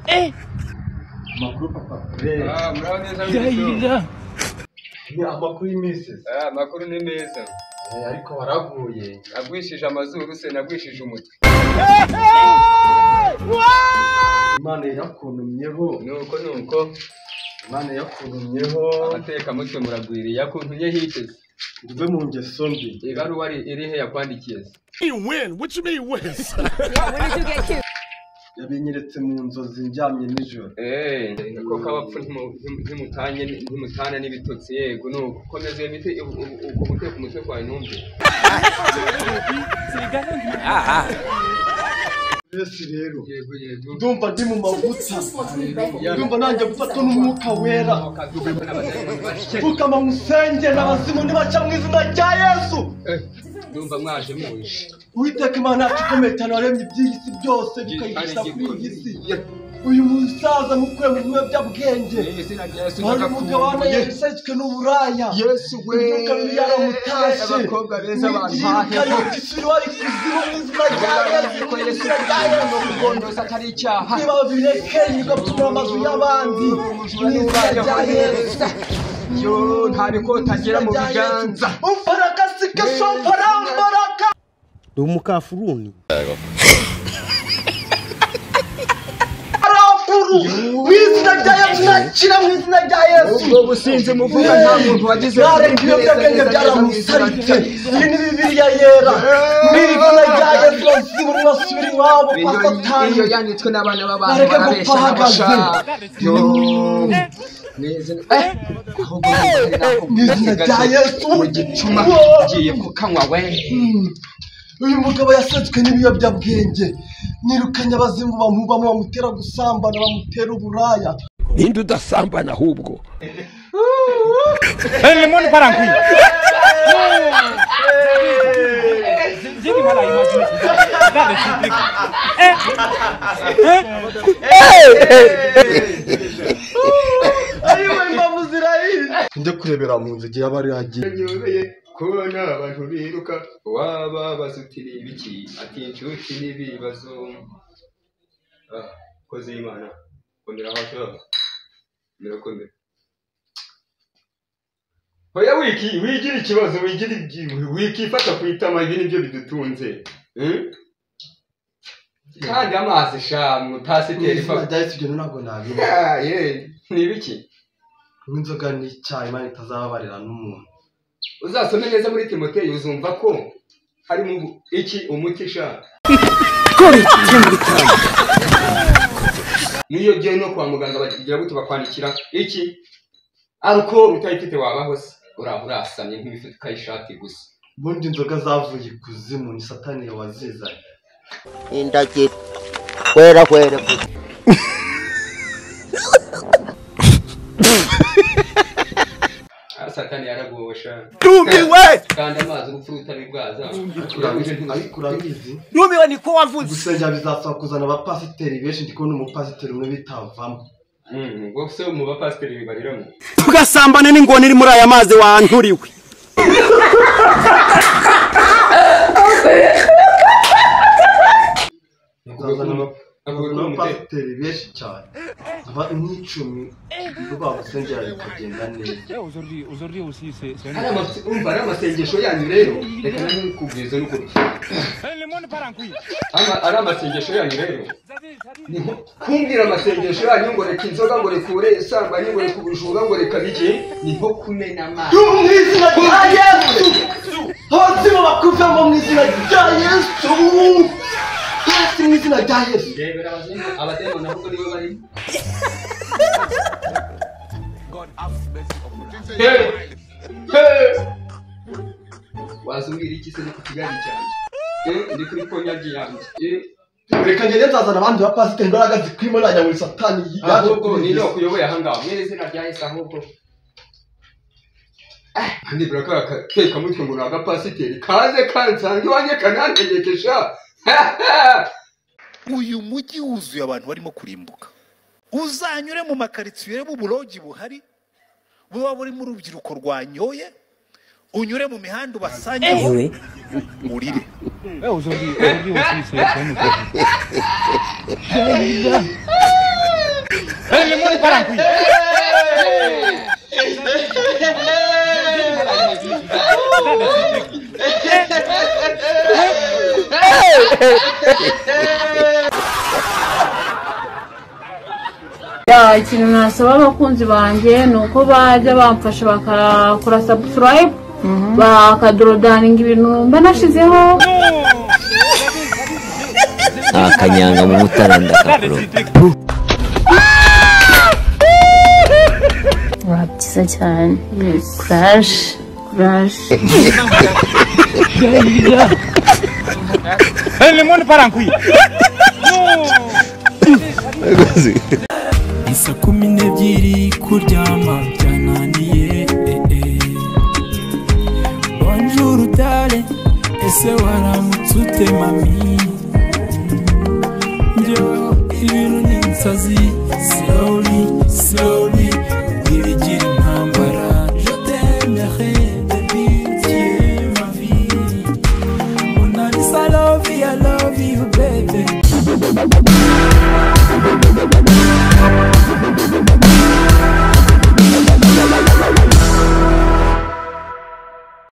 Eh! Amakuru papa. Eh, Ah, muraho neza Ndahira! Ni amakuru y'iminsi. Ah, amakuru ni meza Eh, ariko waraguye. nagwishije amazuru se nagwishije umutwe Imana yakuntumyeho. nuko nuko Imana yakuntumyeho. amatekamutwe muragwiriye akuntumye hiteze Uve mu ngeso mbi. ibaruwa ri- iri he yakwandikiye se mean win? What you mean win? Yeah, when did you get cute? Yabinyeretse mu nzozi ndyamye nijoro. Eh, ko kabapfu ntimu- ntimu- ntimutanye ntimutane n'ibitotsi yego nuko komeza iyo miti ubu- ubu- ubwo guteka umutwe kwawe ntumve Yesu rero. yego yego Ndumva ndi mu mavuta. Ndumva nanjye gufatwa n'umwuka wera. Pfukama musenge n'abazimu nibaca mu izina rya Yesu. Eh, ndumva mwaje muje Uwiteka Imana yacu ikomeye cyane waremye iby'iyi si byose bikayigisha kuri iyi si. Uyu musaza mukuye mu biyobyabwenge. Mu izina rya Yesu Hari umugabane ndakakumbuye. yarasetswe n'uburaya. yesu we Imyuka mibi yaramutashye. abakobwa beza Yiruka bampahe yota isuri wari kuzimu mu izina rya Yesu. ko Yesu Kristo ni ukugondoza atari icyaha Niba bireke bigapfumura amazu y'abandi. Mu izina rya Yesu. yo ntabiko utagera mu biganza Umfarakasi kesomfarambaraka. ndi umukafuruni Arafuru. Mu izina rya Yesu nakira mu izina rya Yesu. ubwo businzi muvuga nta muntu wagize Nareka ibiyobyabwenge byaramusaritse. Iyi ni Bibiliya yera. Muri iri zina rya Yesu bazimu nibasubira iwabo kwa Satani. iyo yanditswe n'abana b'abantu Nareke barabeshya gupfa n'abashaka ahagaze. yo neza eh ahubwo muvugane nako Mu izina rya Yesu. mu gicuma Wowe. ugiye kukanywa we uyu mugabo yasetswe n'ibiyobyabwenge nirukanye abazimu bamubamo bamutera gusambana bamutera uburaya Ninde udasambana ahubwo? Jeki mala imagination. That is typical. ariwe imbavu zirahira njye kurebera mu nzu igihe aba ari yagiye nyobeye kubona abantu biruka waba basutiriye ibiki ati inshuti n'ibibazo Ah, kozi y'imana komera aho ashobora komera komera oya wiki wigira ikibazo wigira ibyi- wikifata ku itama ibi nibyo bidutunze Hmm? kandi amazi shamu tasiteri izina rya Yesu ibyo ntabwo nabiba ni ibiki kunywa inzoga ni icyaha imana itazababarira n'umuntu uzasome neza muri timoteyo uzumva ko harimo ubu- iki umuti ushaka n'iyo ugiye no kwa muganga bagira gute bakwandikira iki alukoro utayifite wabaho se uraba urasamye nk'imifuka y'ishati gusa ubundi inzoga zavuye ikuzimu ni satani wazizanye indagiro kwera kwera Ah, satani yaragosha Ndumiwe! kandi amazi urupfu rutari bwaza ariko urabizi ariko urabizi Ndumiwe ni ko wavuze. gusengera bizasaba kuzana abapasiteri benshi ndi kubona umupasiteri umwe bitavamo Mm, ubwo se mu bapasiteri bibariramo Tugasambana n'ingona iri muri aya mazi wanturiwe. bazana ama- bazana abapasiteri benshi cyane aba nk'icumi ubwo bagusengera bikagenda neza Aujourd'hui, aujourd'hui aussi, c'est c'est un- Hariya amase- umva ari amasengesho yanyu rero reka nanone n'ukuri Eh, Le monde part en couille. Ama- ari amasengesho yanyu rero Ça dit- ça dit- Ni nko kumbwira amasengesho yanyu ngo reka inzoga ngo rekure isambanyi ngo reka ubujura ngo reka bige ni nko kumena amazi yo mu izina rya yesu abazima bakuvemo mu izina rya yesu hasi mu izina rya yesu ndebera abazimu abadayimoni ahubwo nibo barimo Hey! Hey! wazumbwira iki se ni ku kigali cyanjye Eh, ndi kuri konyagi yanjye Eh, reka ngende nzazana abandi bapasiteri imbaraga zikwimo najya muri satani yaje ahubwo kuri ni Yesu. no kuyoboye ahangaha mwene izina rya yesu ahubwo kandi biragaragara kateka mutwe ngo ni agapasiteri kaze kansange iwanjye kanantegekesha uyu mujyi wuzuye abantu barimo kurimbuka uzanyure mu makaritsiye b'uburogi buhari buba burimo urubyiruko rwanyoye unyure mu mihanda ubasangeho urire Eh, Aujourd'hui, aujourd'hui aussi, c'est c'est un autre. Seli muni parang kui. Ya, ikintu nasaba abakunzi banjye ni uko bajya bamfasha bakakora subscribe bakadododaninga ibintu mba nashizeho akanyanga mu mutara ndakakuru wa byiza cyane kuraje kuraje Seli muni parang kui. isa kumi n'ebyiri kuryama byananiye eh, eh. bonjour utare ese waramutse ute mami njyewe ibintu ni insazi slowly slowly birigira intambara je t'aimerai baby tu es ma vie mon ami, I love you, I love you, baby.